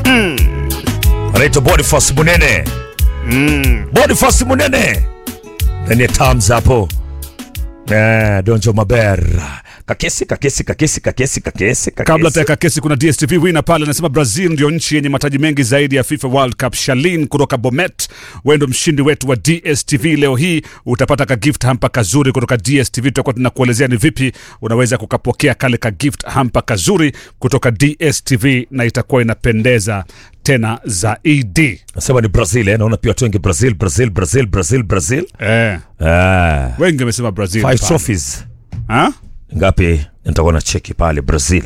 anaitwa Boniface Munene. Boniface Munene ndani ya Tams hapo. Eh, Donjo Maber. Kakesi, kakesi, kakesi, kakesi, kakesi, kakesi. Kabla tuweka kesi, kuna DSTV winner pale anasema Brazil ndio nchi yenye mataji mengi zaidi ya FIFA World Cup. Shalin kutoka Bomet, wewe ndio mshindi wetu wa DSTV leo hii. Utapata ka gift hamper kazuri kutoka DSTV. Tutakuwa tunakuelezea ni vipi unaweza kukapokea kale ka gift hamper kazuri kutoka DSTV na itakuwa inapendeza tena zaidi. Nasema ni Brazil, eh? Naona pia watu wengi Brazil, Brazil, Brazil, Brazil, Brazil. Eh, Ah, wengi wamesema Brazil. five pale. trophies. Ha? Ngapi? Nitakuwa na cheki pale Brazil.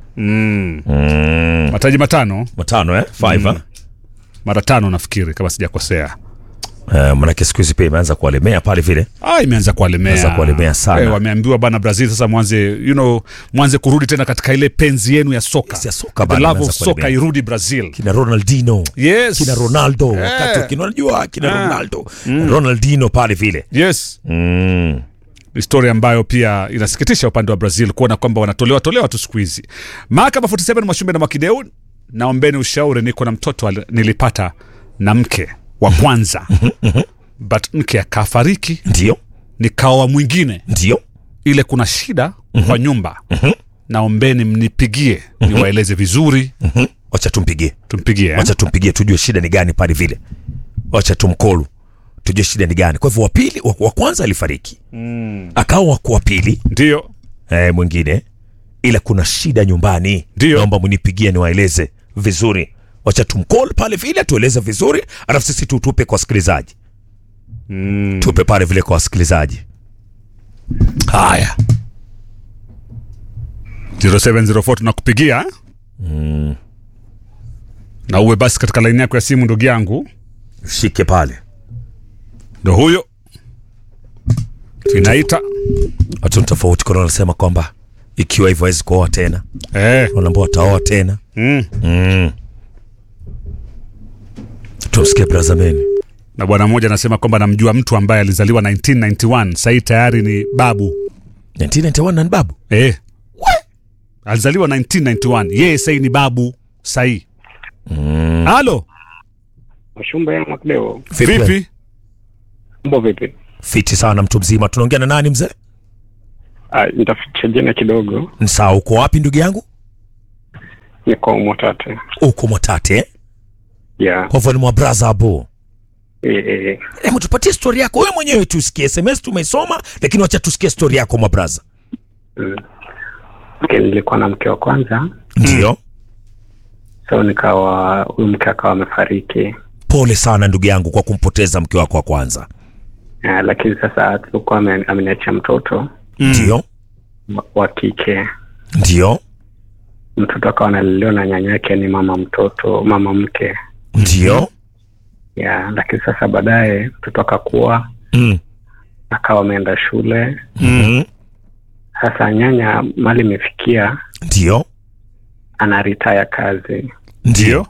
Mataji matano, Matano eh? Five eh? mara tano nafikiri kama sijakosea. Eh, manake siku hizi pia imeanza kuwalemea pale vile. Ah, imeanza kuwalemea. Imeanza kuwalemea sana. Eh, wameambiwa bana Brazil sasa mwanze you know, mwanze kurudi tena katika ile penzi yenu ya soka. Yes, ya soka The bana, love of imeanza soka kuwalemea. irudi Brazil. Kina Ronaldinho. Yes. Kina Ronaldo. Eh. Wakati kina unajua kina Ah. Ronaldo. Ronaldinho pale vile. Yes. Mm. Historia ambayo pia inasikitisha upande wa Brazil kuona kwamba wanatolewa tolewa tu siku hizi. Mahakama 47 Mwashumbe na Mwakideu, naombeni ushauri, niko na mtoto ali- nilipata na mke wa kwanza but mke akafariki, Ndio. nikaoa mwingine Ndio. ile kuna shida kwa nyumba naombeni mnipigie niwaeleze vizuri Mhm. Wacha tumpigie. tumpigie eh? Wacha tumpigie tujue shida ni gani pale vile. Wacha tumkolu. Tujue shida ni gani. Kwa hivyo wa pili wa, wa kwanza alifariki. Akawa wa wa pili ndio eh, mwingine ila kuna shida nyumbani. Ndio. Naomba mnipigie niwaeleze vizuri. Wacha tumcall pale vile tueleze vizuri, alafu sisi tutupe kwa wasikilizaji. Tupe pale vile kwa wasikilizaji. Haya. 0704 tunakupigia eh? na uwe basi katika laini yako ya simu ndugu yangu Shike pale. ndo huyo inaita Watu ni tofauti kuna wanasema kwamba ikiwa hivyo hawezi kuoa tena. eh. Wanaambia wataoa tena. mm. Mm. Tumsikie Brazameni. na bwana mmoja anasema kwamba namjua mtu ambaye alizaliwa 1991 sahii tayari ni babu 1991 na ni babu. eh. alizaliwa 1991 yeye sahii ni babu sahii halo Mashumba ya Makdeo, Vipi? vipi mambo vipi? Fiti sana mtu mzima. Tunaongea na nani mzee? Ah, nitaficha jina kidogo. Ni sawa, uko wapi ndugu yangu? Niko Mwatate. Uko Mwatate eh? Ya. Kwa hivyo ni mwa braza hapo. Eh, eh, Hebu tupatie stori yako wewe mwenyewe tusikie. SMS tumeisoma, lakini wacha tusikie stori yako mwa braza. mm. Okay, nilikuwa na mke wa kwanza, Ndio. so nikawa huyu mke akawa amefariki. Pole sana ndugu yangu kwa kumpoteza mke wako wa kwanza. Ah, lakini sasa tulikuwa ame- ameniachia mtoto Ndio. wa- wa kike. Ndio. Mtoto akawa analelewa na nyanyake, ni mama mtoto, mama mke. Ndio. Ya, lakini sasa baadaye mtoto akakuwa Mm. akawa ameenda shule. Mm. Sasa nyanya mali imefikia, Ndio. ana retire kazi ndio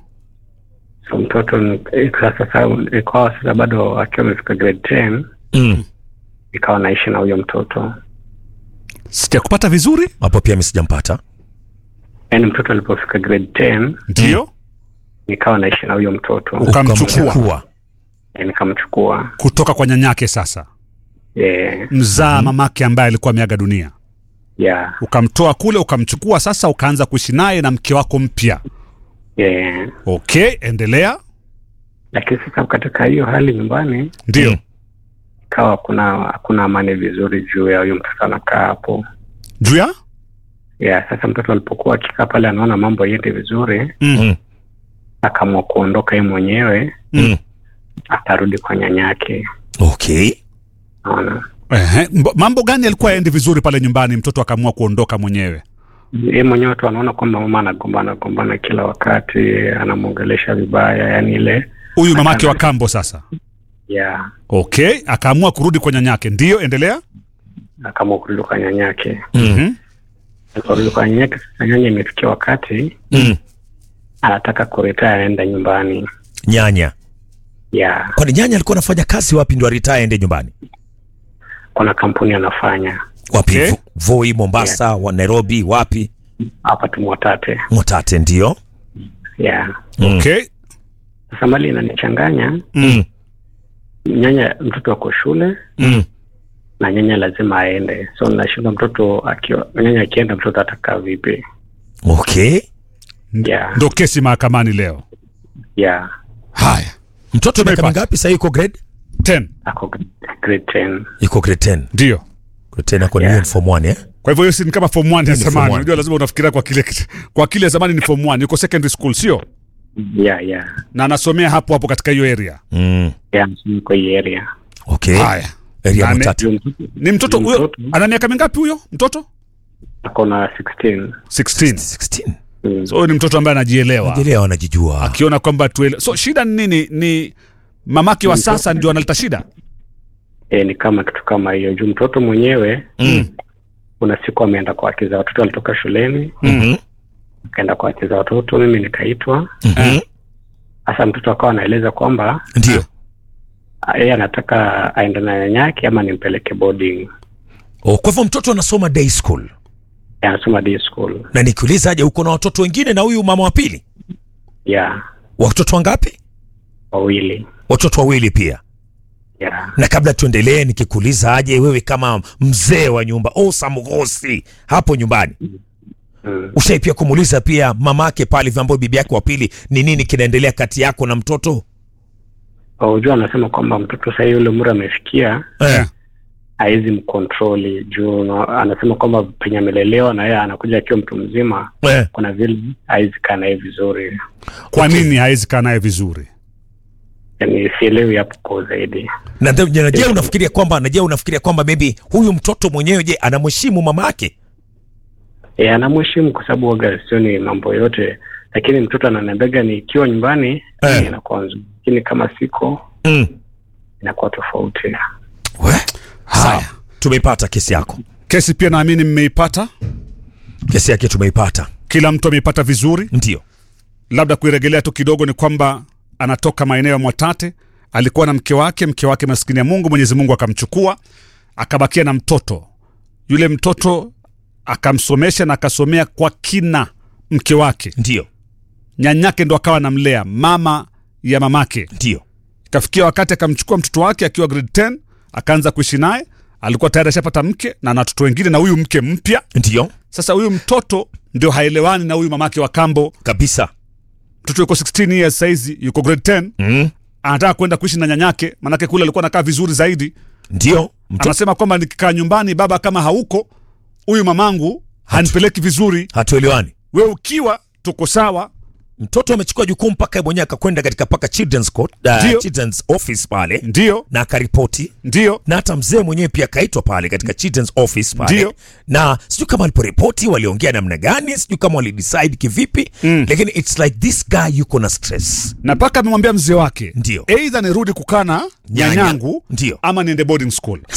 so mtoto ni- ikawa sasa ikawa sasa bado akiwa amefika grade 10 Mm. ikawa naishi na huyo mtoto sijakupata vizuri Hapo pia mimi sijampata. yaani mtoto alipofika grade 10 ndio nikawa naishi na huyo mtoto Ukamchukua. Ukamchukua. Eh, nikamchukua kutoka kwa nyanyake sasa yeah, mzaa mamake ambaye alikuwa ameaga dunia yeah, ukamtoa kule ukamchukua sasa ukaanza kuishi naye na mke wako mpya yeah. okay endelea lakini sasa katika hiyo hali nyumbani ndio Mm. ikawa hakuna hakuna amani vizuri juu ya huyo mtoto anakaa hapo juu ya yeah, sasa mtoto alipokuwa akikaa pale anaona mambo yendi vizuri Mm. akaamua kuondoka yeye mwenyewe Mm. akarudi kwa nyanyake Okay. naona Ehe, mbo- mambo gani yalikuwa yaendi vizuri pale nyumbani mtoto akaamua kuondoka mwenyewe ye mwenyewe tu anaona kwamba mama anagombana gombana kila wakati anamwongelesha vibaya yani ile huyu mamake wa kambo sasa ya okay akaamua kurudi kwa nyanyake ndio endelea akaamua kurudi kwa nyanyake Mhm. kurudi kwa nyanyake sasa nyanya imefikia wakati Mm. anataka kuretire aende nyumbani Nyanya. ya Kwani nyanya alikuwa anafanya kazi wapi ndio aritaya aende nyumbani? kuna kampuni anafanya Wapi? Okay. Vo- Voi, Mombasa, wa Nairobi, wapi? hapa tumwatate Mwatate ndio. yeah. okay Sasa mali inanichanganya, Mm. nyanya mtoto ako shule Mm. na nyanya lazima aende, so nashindwa mtoto akiwa nyanya akienda, mtoto atakaa vipi? Okay. Yeah. ndo kesi mahakamani leo Yeah, Haya. Mtoto miaka Tumeipata. mingapi sasa yuko grade? 10 ako grade 10. Yuko grade 10. ndio Grade 10 ako ni Yeah. yeah. form 1 eh? kwa hivyo hiyo si ni kama form 1 ya Ni form zamani one. unajua lazima unafikiria kwa kile kwa kile zamani ni form 1 yuko secondary school sio Yeah, yeah. na anasomea hapo hapo katika hiyo area Mm. Yeah, niko hii area. Okay. haya Area Nane. matatu. Juu mtoto- ni mtoto juu huyo mtoto ana miaka mingapi huyo mtoto ako na 16. 16 16. Mm. so huyo ni mtoto ambaye anajielewa Jelea wanajijua. akiona kwamba tuele... so shida ni nini ni mamake wa sasa ndio analeta shida E, ni kama kitu kama hiyo juu mtoto mwenyewe Mm. kuna siku ameenda kwa haki za watoto, alitoka shuleni Mhm. akaenda kwa haki za watoto, mimi nikaitwa. Mhm. Sasa mtoto akawa anaeleza kwamba Ndio. ah, yeye anataka aende na nyanyake ama nimpeleke boarding. Oh, kwa hivyo mtoto anasoma day school. Yeah, anasoma day school. Na nikiuliza aje uko na watoto wengine na huyu mama wa pili? Yeah, Watoto wangapi? wawili. Watoto wawili pia. Yeah. Na kabla tuendelee, nikikuuliza aje wewe kama mzee wa nyumba Osa Mgosi hapo nyumbani, Mm. ushai pia kumuuliza pia mamake pale vyambo bibi yake wa pili, ni nini kinaendelea kati yako na mtoto Unajua anasema kwamba mtoto sasa yule umri amefikia eh? hawezi mkontroli juu na- anasema kwamba penye amelelewa na yeye anakuja akiwa mtu mzima, Eh. kuna vile hawezi kaa naye vizuri. kwa nini hawezi kaa naye vizuri Yani sielewi hapo kwa zaidi. Na ndio- na je, unafikiria kwamba na je, unafikiria kwamba maybe huyu mtoto mwenyewe je, anamheshimu mama yake? E, anamheshimu kwa sababu waga sioni mambo yote, lakini mtoto ananiambiaga nikiwa nyumbani Eh. inakuwa nzuri, lakini kama siko Mm. inakuwa tofauti. We? Haya, tumeipata kesi yako, kesi pia naamini mmeipata kesi yake tumeipata, kila mtu ameipata vizuri ndio labda kuiregelea tu kidogo ni kwamba anatoka maeneo ya Mwatate, alikuwa na mke wake, mke wake maskini ya Mungu, Mwenyezi Mungu akamchukua, akabakia na mtoto. Yule mtoto akamsomesha na akasomea kwa kina mke wake, ndio nyanyake ndo akawa namlea, mama ya mamake. ndio Ikafikia wakati akamchukua mtoto wake akiwa grade 10 akaanza kuishi naye. Alikuwa tayari ashapata mke na na watoto wengine na huyu mke mpya. ndio Sasa huyu mtoto ndio haelewani na huyu mamake wa kambo. kabisa. Mtoto yuko 16 years saizi, yuko grade 10 Mm. anataka kwenda kuishi na nyanyake, manake kule alikuwa anakaa vizuri zaidi. Ndio mto, Anasema kwamba nikikaa nyumbani, baba kama hauko, huyu mamangu hanipeleki vizuri. hatuelewani. We ukiwa tuko sawa. Mtoto amechukua jukumu mpaka yeye mwenyewe akakwenda katika paka children's court, Ndio. uh, children's office pale Ndio, na akaripoti ndio, na hata mzee mwenyewe pia akaitwa pale katika children's office pale Ndio. na sijui kama waliporipoti waliongea namna gani, sijui kama walidecide kivipi Mm. lakini it's like this guy yuko na stress. na mpaka amemwambia mzee wake, Ndio. eidha nirudi kukaa na Nyanya. nyanyangu Ndio. ama niende boarding school.